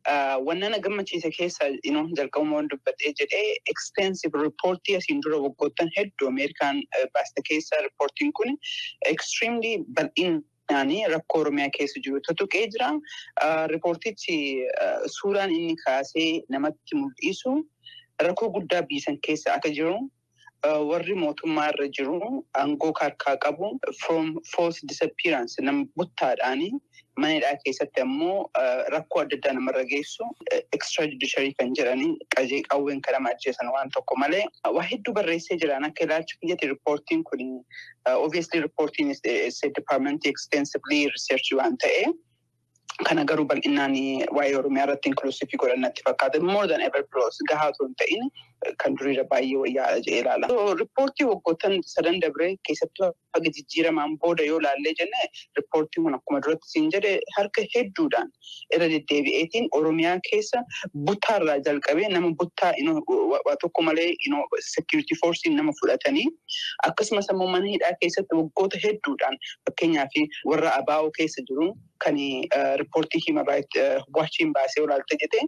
Wanna na gammachiise keessa jalqabuma waan dubbadhee jedhee extensive reportii asiin dura waggoottan hedduu Ameerikaan baaste keessa reportiin kun extremely bal'inaan rakkoo Oromiyaa keessa jiru tutuqee jira. Ripoortichi suuraan inni kaasee namatti mul'isu rakkoo guddaa biisan keessa akka jiru. warri mootummaa irra jiru aangoo harkaa qabu from false disappearance nama buttaadhaani manadhaa keessatti ammoo rakkoo adda addaa namarra geessu extrajudiciary kan jedhanii qajee qawween kan nama ajjeesan waan tokko malee waa hedduu barreessee jiran akka ilaalcha biyyatti riippoortiin kun obviously riippoortiin state department extensively research waan ta'e. Kana garuu bal'inaan waa'ee Oromiyaa irratti inklusiivii godhannatti fakkaata. More than ever plus gahaa osoo hin ta'in kan duriirra baay'ee wayyaadha jedhee ilaala. Riippoortii waggoottan sadan dabree keessattuu haga jijjiiramaan booda yoo ilaallee jenne riippoortiin kun akkuma duratti siin jedhe harka hedduudhaan irra deddeebi'eetiin Oromiyaa keessa buttaarraa jalqabee nama buttaa waa tokko malee security force nama fudhatanii akkasumas ammoo mana hidhaa keessatti waggoota hedduudhaan fakkeenyaaf warra abaa'oo keessa jiru. Kan riippoortii Human Rights Watchiin baasee olaalta jedhee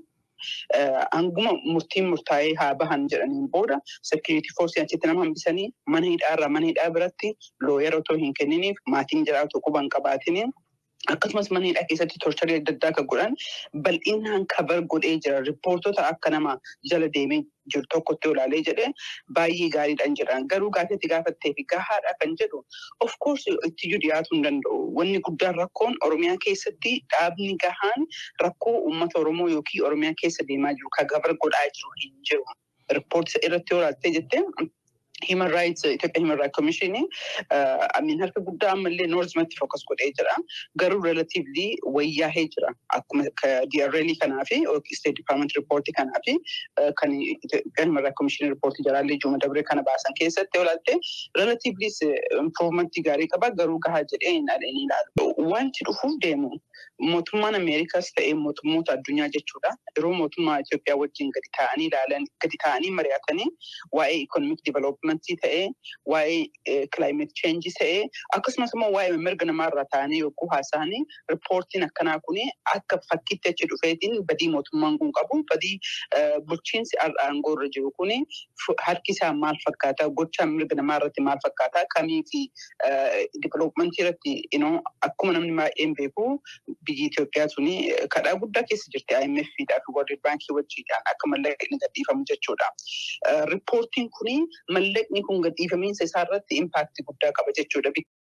hanguma murtiin murtaa'ee haa bahan jedhaniin booda security force achitti nama hambisanii mana hidhaarraa mana hidhaa biratti looyara otoo hin kenniniif maatiin jiraatu quban qabaatiniin. Akkasumas mana hidhaa keessatti torcharii adda addaa kan godhan bal'inaan kabar godhee jira. Riippoortota akka nama jala deemee jiru tokkotti olaalee jedhee baay'ee gaariidhaan jedhan. Garuu gaafatti gaafattee fi gahaadha kan jedhu of course ittiyuu dhiyaatuu hin danda'u. Wanni guddaan rakkoon Oromiyaa keessatti dhaabni gahaan rakkoo uummata Oromoo yookiin Oromiyaa keessa deemaa jiru kan kabar godhaa jiru hin jiru. Riippoortisa irratti olaaltee jettee. Human Rights Itoophiyaa Human Rights Commission amiin harka guddaa ammallee Noorzimaatti fookas godhee jira. Garuu relatively wayyaahee jira. Akkuma DRL kanaa fi State Department Report kanaa fi kan Itoophiyaa Human Rights Commission Report jalaallee Juuma Dabree kana baasan keessatti olaalte relatively improvementii gaarii qaba. Garuu gahaa jedhee hin ilaalu. Wanti dhufuuf deemu mootummaan Ameerikaas ta'ee mootummoota addunyaa jechuudha. Yeroo mootummaa Itoophiyaa wajjin gadi taa'anii ilaalan gadi taa'anii mari'atanii waa'ee economic development ta'ee waa'ee climate change ta'ee akkasumas immoo waa'ee mirga namaarraa ta'anii yogguu haasa'anii riippoortiin akkanaa kun akka fakkiitti achi dhufeetiin badii mootummaan kun qabu badii bulchiinsi aangoo irra jiru kun harki isaa maal fakkaata gochaan mirga namaarratti maal fakkaata kamii fi divelopmentii irratti akkuma namni baay'een beeku biyyi Itoophiyaa suni kadhaa guddaa keessa jirti IMF fi World Baankii wajjiidhaan akka mallaqni gadhiifamu jechuudha. Riippoortiin kun mallaqni kun gadhiifamiinsa isaa irratti impaaktii guddaa qaba jechuudha.